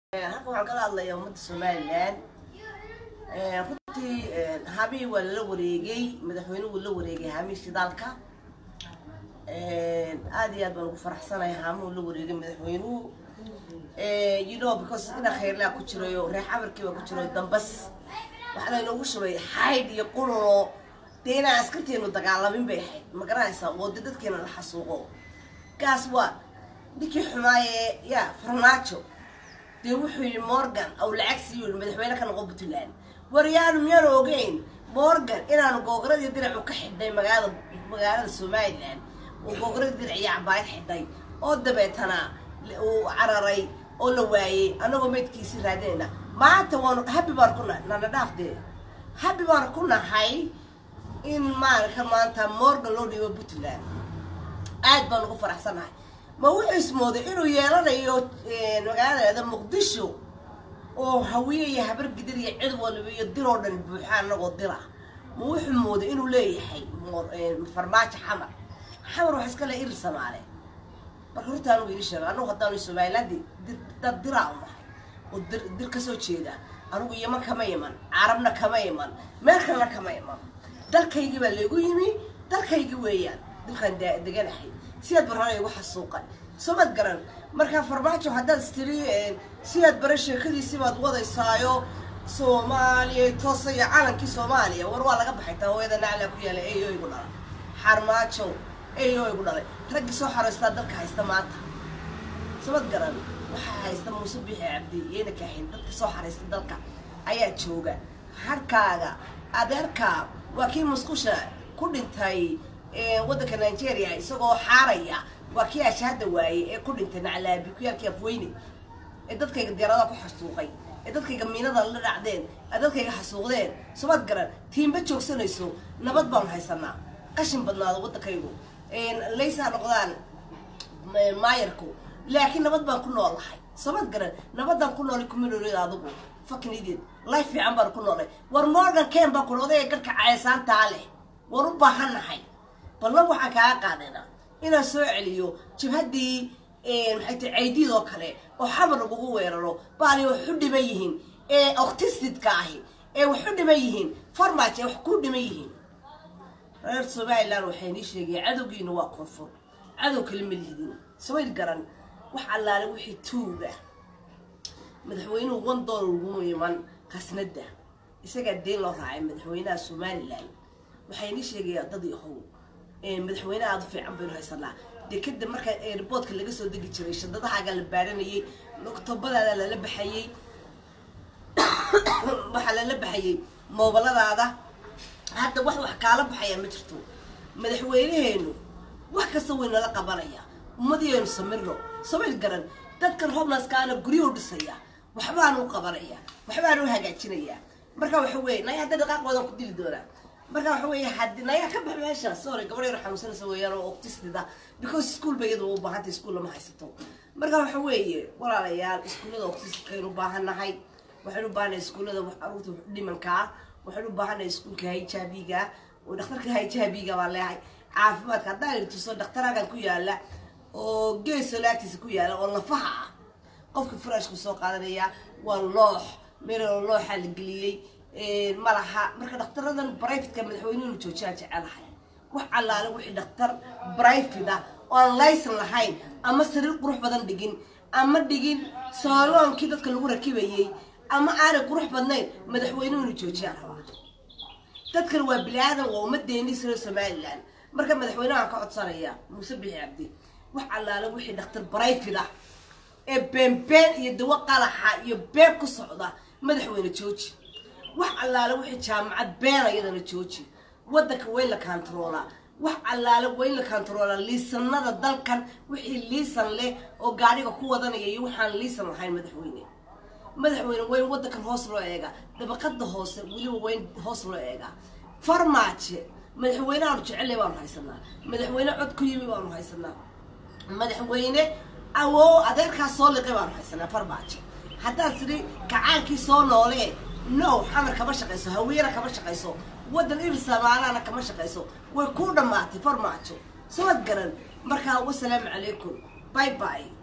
halkan waxaan kala hadlayaa ummadda somalilan runtii habii waa lala wareegay madaxweynuhu la wareegay hamii shidaalka aad iyo aad baan ugu faraxsanahay haamuu la wareegay madaxweynuhu you know because ina khayrlaa ku jirayo reer xabarkii baa ku jirayo dambas waxaa laynoogu shubay xaydh iyo qurunoo dee inaan askarteenu dagaalamin bay ahayd ma garanaysaa oo de dadkeena la xasuuqo gaas waa ninkii xumaaye ya farmaajo dee wuxuu yidhi morgan aw lacag siiyo yidhi madaxweyne ka noqo puntland waryaanu miyaanu ogeyn morgan inaanu googaradii diracu ka xidhnay magaalada magaalada somalilan oo googaradii dirac iyo cabaayad xidhay oo dabeetana uu cararay oo la waayey annagoo meydkiisii raadinayna maanta waanu habi baan ku nahay nana dhaafdee habi baan ku nahay in maarka maanta morgan loo dhiibo puntland aad baan ugu faraxsanahay ma wuxuu ismooday inuu yeelanayo magaalada muqdisho oo hawiye iyo habar gidir iyo cid waliba iyo dir oo dhan buuxa anagoo dira ma wuxuu mooday inuu leeyahay farmaajo xamar xamar wax iska le irir samaale marka horta anugu ii sheega anugu haddaanu somaliland dad diraa u nahay oo dir dir kasoo jeeda anugu yaman kama iman carabna kama iman meel kalena kama iman dalkaygii baa laygu yimi dalkaygii weeyaan dalkaan deganahay sidaad barana igu xasuuqan soomad garan markaa farmaajo haddaad istiri sidaad bare sheekadiisii baad wadaysaayo soomaaliya toosaya calankii soomaaliya war waa laga baxay taa hooyada naclaa ku yaala eyo igu dhalay xarmaajo eyo igu dhalay raggii soo xaraystaa dalka haysta maanta soomad garan waxaa haysta muuse bixi cabdi iyayna kaahayn dadka soo xaraysta dalka ayaa jooga harkaaga adeerkaa waa kii musqusha ku dhintay waddanka nigeria isagoo xaaraya waa kii ashaada waayey ee ku dhintay naclaabi kuyaalkii afweyne ee dadkayga diyaaradaha ku xasuuqay ee dadkayga miinada la dhacdeen ee dadkayga xasuuqdeen somaad garan tiimba joogsanayso nabad baanu haysanaa qashin badnaado waddankaygu laysaa noqdaan maayarku laakiin nabad baan ku noolahay somaad garan nabadaan ku noolay kumiloolid adigu fakin idiid life fiican baan ku noolay war morgan ken baa kula odayga garhka cayasaantaa leh waan u baahannahay ballan waxaan kaaga qaadayna inaan soo celiyo jabhaddii maxay tahay caydiid oo kale oo xamar lagugu weeraro baali wax u dhiman yihiin ee octistidka ahi ee wax u dhiman yihiin farmaajo ee wax ku dhiman yihiin reer somaliland waxay nii sheegaya cadowgiina waa koonfur cadow kale ma lihidin samayl garan wax allaale wixii tuuga madaxweynuhu one dollar ugu iman khasnada isagaa deen loo raacay madaxweynaha somalilan waxay nii sheegayaa dad yahow madaxweyne aada u fiican baynu haysanaa dee kadib markaa airboodka laga soo degi jiray shadadahaaga la baaranayay oktobadaada lala baxayey waxaa lala baxayey moobaladaada hadda wax wax kaala baxaya ma jirto madaxweyneheenu wax kasta way nala qabanaya ummadiyeenu samirno samayl garan dadkan hobnaskaana guryahu dhisaya waxbaanu qabanaya waxbaanu hagaajinaya marka waxa weeye naya hadda dhaqaaqoodan ku dili doonaa marka waxa weeye hadi naya ka bax meesha sorry gabadh yar xanuunsanaysa weeyaan oo octistida because school ba iyada u baahantay school lama haysato marka waxa weeye walaalayaal iskuullada octistkaynu u baahannahay waxaynu u baahannahay iskuullada caruurta dhimankaa waxaynu u baahannahay iskuulka hijabiga oo dhakhtarka hijabiga baa leehay caafimaadka haddaan tuso dhakhtaraagan ku yaala oo geeso laagtiisa ku yaala oo lafaha ah qofka furaashku soo qaadanaya waa loox meel looxa la geliyey malaha marka dhakhtaradan brivatka madaxweynuhu joojiyaan jecelahay wax allaale wixii dhakhtar brivate ah oo aan laysan lahayn ama sariir qurux badan dhigin ama dhigin sooloonkii dadka lagu rakibayey ama aanay qurux badnayn madaxweynuhuna joojiyaan rabaa dadkan waa bini aadan waa ummadeeni siro somalilan marka madaxweynahan ka codsanaya muuse bixi cabdi wax allaale wixii dhakhtar brivate ah ee beenbeen iyo dawo qalaxa iyo been ku socda madaxweyne jooji wax allaale wixii jaamacad beena iyadana jooji waddanka wayn la kantaroolaa wax allaale wayn la kantaroolaa liisanada dalkan wixii liisan leh oo gaadhiga ku wadanaya iyo waxaan liisan lahayn madaxweyne madaxweyne wayn waddankan hoos loo eegaa dabaqada hoose weliba wayn hoos loo eegaa farmaaje madaxweyneaanu jecellay baanu haysanaa madaxweyne cod ku yimi baanu haysanaa madaxweyne awoo adeerkaas soo liqay baanu haysanaa farmaajo haddaad tidhi kacaankii soo noolee no xamar kama shaqayso hawiyana kama shaqayso waddan ir samaalaana kama shaqayso way ku dhammaatay farmaajo samad garan markaa wasalaamu calaykum bye bye